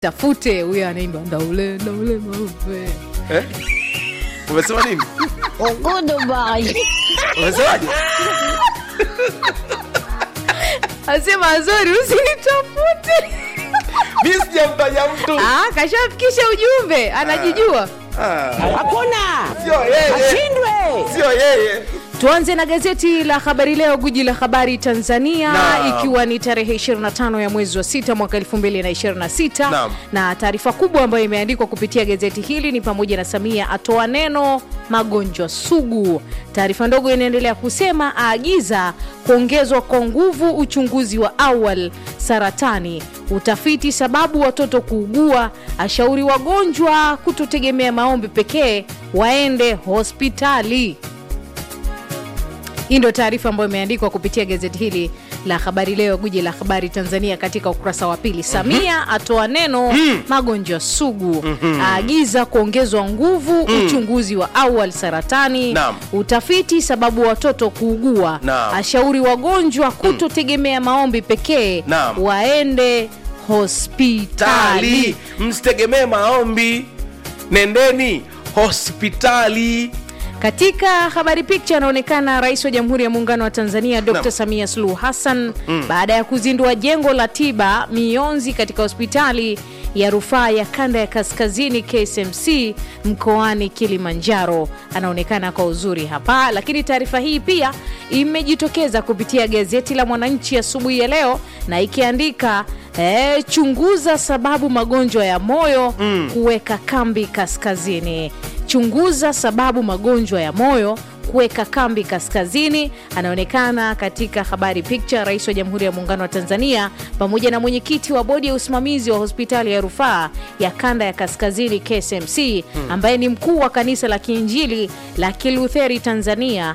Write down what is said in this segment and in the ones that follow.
tafute huyo anaimba ndaule ndaule maupe eh? umesema nini Goodbye. umesemaje asema azori usinitafute mi sijamtaja mtu ah, kashafikisha ujumbe anajijua Ah, Hakuna. sio yeye Ashindwe. sio yeye tuanze na gazeti la habari leo guji la habari tanzania Naam. ikiwa ni tarehe 25 ya mwezi wa sita mwaka 2026 Naam. na taarifa kubwa ambayo imeandikwa kupitia gazeti hili ni pamoja na samia atoa neno magonjwa sugu taarifa ndogo inaendelea kusema aagiza kuongezwa kwa nguvu uchunguzi wa awal saratani utafiti sababu watoto kuugua ashauri wagonjwa kutotegemea maombi pekee waende hospitali hii ndio taarifa ambayo imeandikwa kupitia gazeti hili la habari leo guji la habari tanzania katika ukurasa wa pili samia atoa neno magonjwa sugu aagiza kuongezwa nguvu uchunguzi wa awal saratani Naam. utafiti sababu watoto kuugua Naam. ashauri wagonjwa kutotegemea maombi pekee Naam. waende hospitali tali msitegemee maombi nendeni hospitali katika habari picha anaonekana rais wa jamhuri ya muungano wa tanzania dr Naam. samia suluhu hassan baada ya kuzindua jengo la tiba mionzi katika hospitali ya rufaa ya kanda ya kaskazini ksmc mkoani kilimanjaro anaonekana kwa uzuri hapa lakini taarifa hii pia imejitokeza kupitia gazeti la mwananchi asubuhi ya leo na ikiandika eh, chunguza sababu magonjwa ya moyo kuweka kambi kaskazini chunguza sababu magonjwa ya moyo kuweka kambi kaskazini anaonekana katika habari picha rais wa jamhuri ya muungano wa tanzania pamoja na mwenyekiti wa bodi ya usimamizi wa hospitali ya rufaa ya kanda ya kaskazini ksmc ambaye ni mkuu wa kanisa la kiinjili la kilutheri tanzania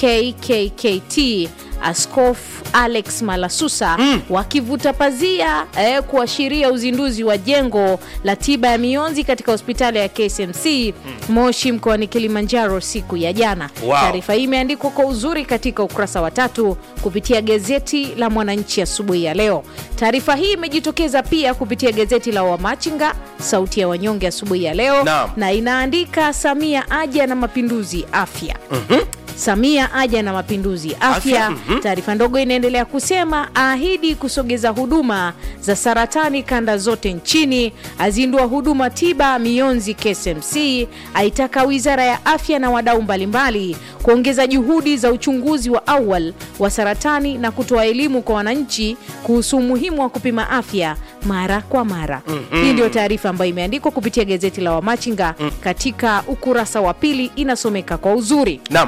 kkkt askofu alex malasusa mm. wakivuta pazia eh, kuashiria uzinduzi wa jengo la tiba ya mionzi katika hospitali ya ksmc mm. moshi mkoani kilimanjaro siku ya jana Wow. taarifa hii imeandikwa kwa uzuri katika ukurasa wa tatu kupitia gazeti la mwananchi asubuhi ya leo taarifa hii imejitokeza pia kupitia gazeti la wamachinga sauti ya wanyonge asubuhi ya leo Naam. na inaandika samia aja na mapinduzi afya samia aja na mapinduzi afya, Afya, mhm. taarifa ndogo inaendelea kusema aahidi kusogeza huduma za saratani kanda zote nchini azindua huduma tiba mionzi ksmc aitaka wizara ya afya na wadau mbalimbali kuongeza juhudi za uchunguzi wa awal wa saratani na kutoa elimu kwa wananchi kuhusu umuhimu wa kupima afya mara kwa mara mm-hmm. hii ndio taarifa ambayo imeandikwa kupitia gazeti la wamachinga mm. katika ukurasa wa pili inasomeka kwa uzuri nam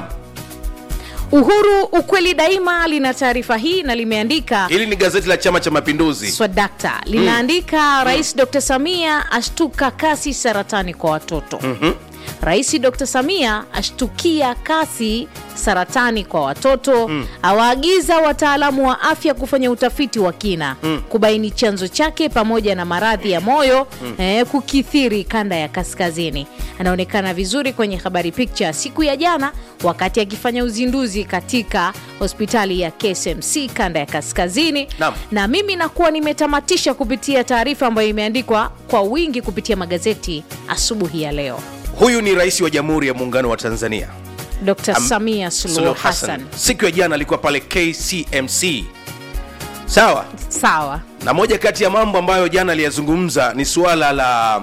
uhuru ukweli daima lina taarifa hii na limeandika hili ni gazeti la chama cha mapinduzi swadakta linaandika rais dr samia ashtuka kasi saratani kwa watoto mm-hmm. rais dr samia ashtukia kasi saratani kwa watoto mm. awaagiza wataalamu wa afya kufanya utafiti wa kina mm. kubaini chanzo chake pamoja na maradhi ya moyo mm. eh, kukithiri kanda ya kaskazini anaonekana vizuri kwenye habari picha siku ya jana wakati akifanya uzinduzi katika hospitali ya ksmc kanda ya kaskazini Naam. na mimi nakuwa nimetamatisha kupitia taarifa ambayo imeandikwa kwa wingi kupitia magazeti asubuhi ya leo huyu ni rais wa jamhuri ya muungano wa tanzania dr Am- samia suluhu Suluhu hassan siku ya jana alikuwa pale kcmc sawa sawa na moja kati ya mambo ambayo jana aliyazungumza ni suala la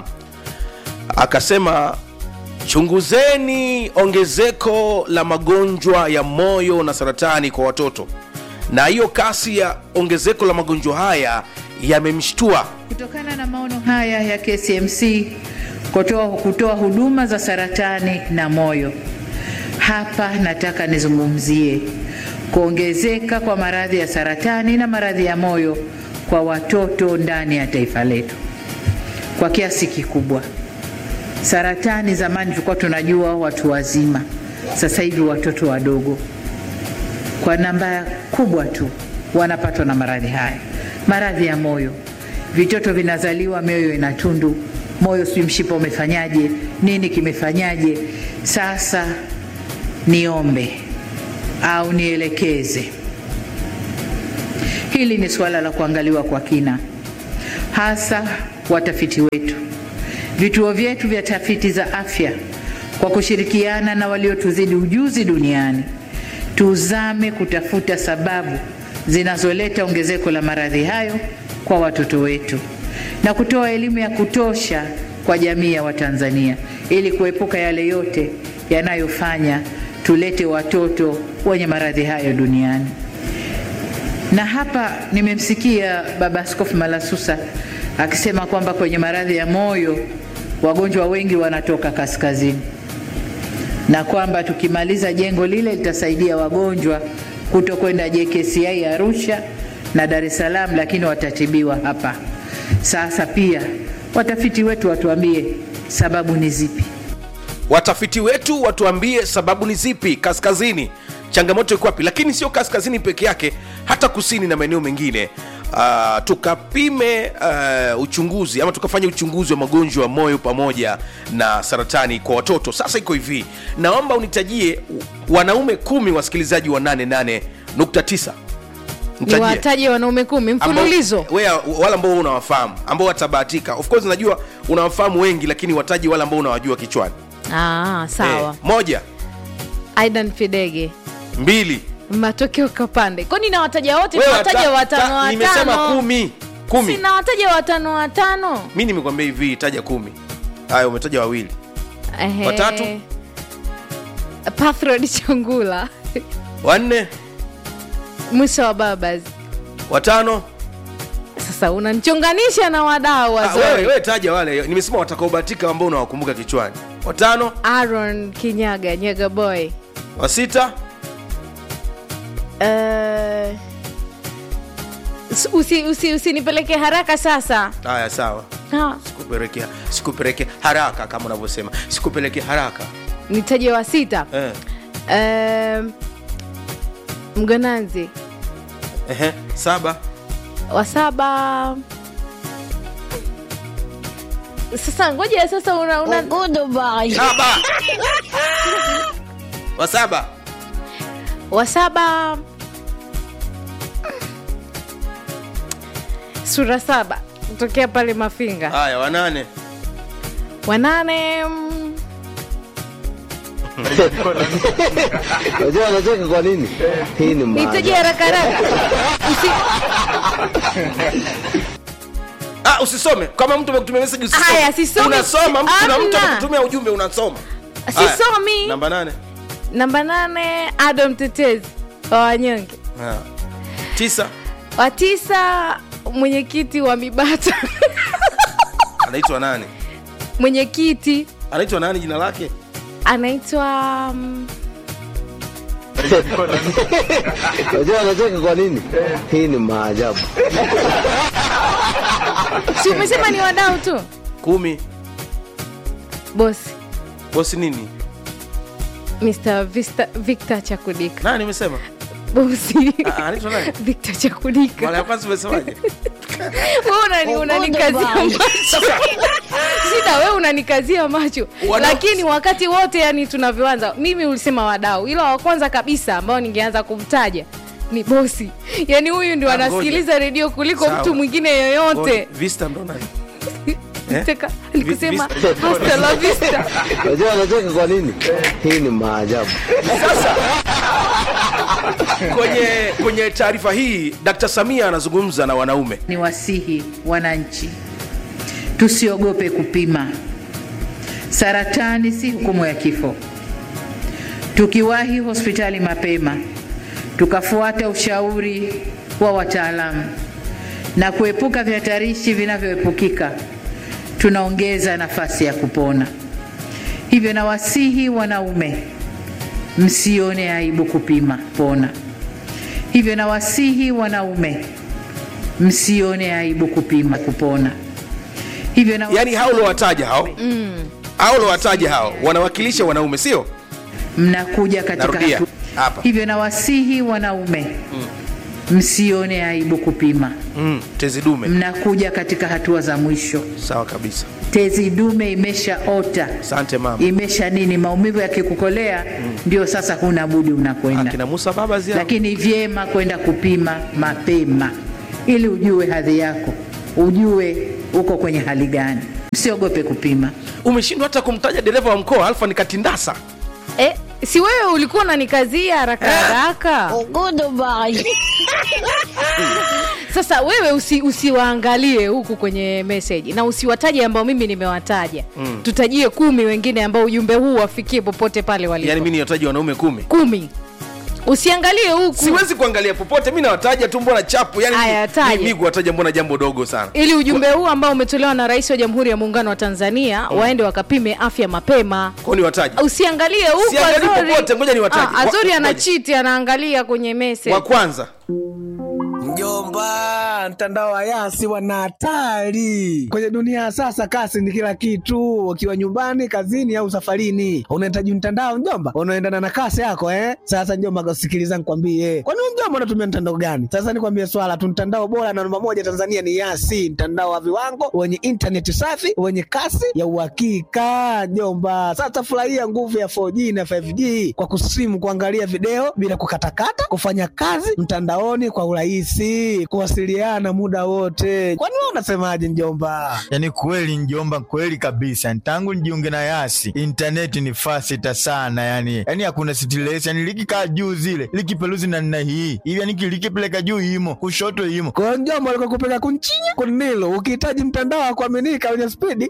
akasema chunguzeni ongezeko la magonjwa ya moyo na saratani kwa watoto na hiyo kasi ya ongezeko la magonjwa haya yamemshtua Kutokana na maono haya ya KCMC kutoa, kutoa huduma za saratani na moyo, hapa nataka nizungumzie kuongezeka kwa maradhi ya saratani na maradhi ya moyo kwa watoto ndani ya taifa letu kwa kiasi kikubwa. Saratani zamani tulikuwa tunajua watu wazima, sasa hivi watoto wadogo kwa namba kubwa tu wanapatwa na maradhi haya. Maradhi ya moyo, vitoto vinazaliwa mioyo ina tundu, moyo sijui mshipa umefanyaje, nini kimefanyaje. Sasa niombe au nielekeze, hili ni suala la kuangaliwa kwa kina, hasa watafiti wetu. Vituo vyetu vya tafiti za afya kwa kushirikiana na waliotuzidi ujuzi duniani, tuzame kutafuta sababu zinazoleta ongezeko la maradhi hayo kwa watoto wetu na kutoa elimu ya kutosha kwa jamii ya Watanzania ili kuepuka yale yote yanayofanya tulete watoto wenye maradhi hayo duniani. Na hapa nimemsikia Baba Askofu Malasusa akisema kwamba kwenye maradhi ya moyo wagonjwa wengi wanatoka kaskazini, na kwamba tukimaliza jengo lile litasaidia wagonjwa kuto kwenda JKCI Arusha na Dar es Salaam, lakini watatibiwa hapa. Sasa pia watafiti wetu watuambie sababu ni zipi. watafiti wetu watuambie sababu ni zipi kaskazini changamoto iko wapi lakini sio kaskazini peke yake hata kusini na maeneo mengine uh, tukapime uh, uchunguzi ama tukafanya uchunguzi wa magonjwa ya moyo pamoja na saratani kwa watoto sasa iko hivi naomba unitajie wanaume kumi wasikilizaji wa 88.9 Nitajie. niwataje wanaume kumi mfululizo Ambao- wea- wale ambao unawafahamu ambao watabahatika of course najua unawafahamu wengi lakini wataji wale ambao unawajua kichwani ah, sawa Eh, moja aidan fidege mbili matokeo kapande kwani nawataja wote Wewe nawataja wata- watano ta- nimesema watano kumi kumi sinawataja watano watano mi nimekwambia hivi taja kumi haya umetaja wawili Ehe. Watatu? pathrod changula wanne mwisho wa babas watano sasa unanichonganisha na wadau Ah, wewe, wazuri wewe taja wale nimesema watakaobahatika ambao unawakumbuka kichwani watano aaron kinyaga nyaga boy wa sita Eh, usi, usi, usinipeleke haraka sasa haya sawa Ah, sikupeleke sikupeleke haraka kama unavyosema sikupeleke haraka nitaje wa sita eh. Eh, mgonanzi Ehe. saba wa saba sasa ngoja sasa una, una, Goodbye. saba wa saba wa saba sura saba kutokea pale mafinga haya wanane wanane mm, Unajua anacheka kwa nini? Hii ni nitaje maajabu. haraka haraka Usi, ah, usisome kama mtu amekutumia message usisome. Haya, sisomi. unasoma mtu- kuna mtu Amna. amekutumia ujumbe unasoma Haya, sisomi namba nane namba nane ado mtetezi wa wanyonge Ah. tisa wa tisa mwenyekiti wa mibata anaitwa nani mwenyekiti anaitwa nani jina lake anaitwa mm, Unajua anacheka kwa nini? Hii ni maajabu. si umesema ni wadau tu kumi bosi bosi nini mr Vista, victor chakudika nani nimesema bosi Ah, anaitwa nani victor chakudika mara ya kwanza umesemaje Wewe unani- unanikazia Goodbye. macho shida we unanikazia macho Wadau- lakini wakati wote yani tunavyoanza mimi ulisema wadau ila wa kwanza kabisa ambao ningeanza kumtaja ni bosi yani huyu ndio Ah, anasikiliza redio kuliko Sawa. mtu mwingine yoyote Ngoja, vista ndo nani Eh? Teka, nikusema Vi- hasta la vista Unajua anacheka kwa nini? Hii ni maajabu. sasa kwenye kwenye taarifa hii dkt samia anazungumza na wanaume Ni wasihi wananchi tusiogope kupima. Saratani si hukumu ya kifo. Tukiwahi hospitali mapema, tukafuata ushauri wa wataalamu na kuepuka vihatarishi vinavyoepukika, tunaongeza nafasi ya kupona. Hivyo nawasihi wanaume, msione aibu kupima pona. Hivyo nawasihi wanaume, msione aibu kupima kupona. Hivyo na yaani hao uliowataja hao hao uliowataja hao wanawakilisha wanaume sio mnakuja katika Narudia, hatu... hapa. hivyo nawasihi wanaume msione aibu kupima. mm, tezi dume Mnakuja katika hatua za mwisho, sawa kabisa tezi dume imeshaota, asante mama imesha nini, maumivu yakikukolea, ndio sasa huna budi unakwenda, akina musa baba zia lakini vyema kwenda kupima mapema ili ujue hadhi yako, ujue uko kwenye hali gani. Msiogope kupima. umeshindwa hata kumtaja dereva wa mkoa alfa ni katindasa eh, si wewe ulikuwa unanikazia haraka haraka Goodbye. sasa wewe usi, usiwaangalie huku kwenye meseji na usiwataje ambao mimi nimewataja mm. tutajie kumi wengine ambao ujumbe huu wafikie popote pale walipo yaani mi niwataji wanaume kumi kumi usiangalie huku siwezi kuangalia popote mi nawataja tu mbona chapu yani Aya, mi- taja. mi, mi kuwataja mbona jambo dogo sana ili ujumbe huu ambao umetolewa na rais wa jamhuri ya muungano wa tanzania waende wakapime afya mapema kwao ni wataji usiangalie huku Siangalii Azori. popote, ngoja niwataje. Ah, azori Wa- anachiti anaangalia kwenye message wa kwanza Mjomba, mtandao wa Yasi wana hatari kwenye dunia ya sasa. Kasi ni kila kitu, ukiwa nyumbani, kazini au safarini, unahitaji mtandao mjomba, unaendana na kasi yako eh. Sasa mjomba, sikiliza nikwambie, kwani wewe mjomba unatumia mtandao gani? Sasa nikwambie swala tu, mtandao bora na namba moja Tanzania ni Yasi, mtandao wa viwango wenye intaneti safi wenye kasi ya uhakika mjomba. Sasa furahia nguvu ya 4G na 5G kwa kusimu, kuangalia video bila kukatakata, kufanya kazi mtandaoni kwa urahisi, kuwasiliana muda wote. Kwani wewe unasemaje mjomba? yaani kweli njomba kweli kabisa tangu nijiunge na yasi intaneti ni fasita sana yani yani hakuna stress yani likikaa juu zile likipeluzi na nna hii hivi yani likipeleka juu imo kushoto imo Kwa hiyo mjomba, alikuwa kupeka kunchinya kunilo, ukihitaji mtandao wa kuaminika wenye spidi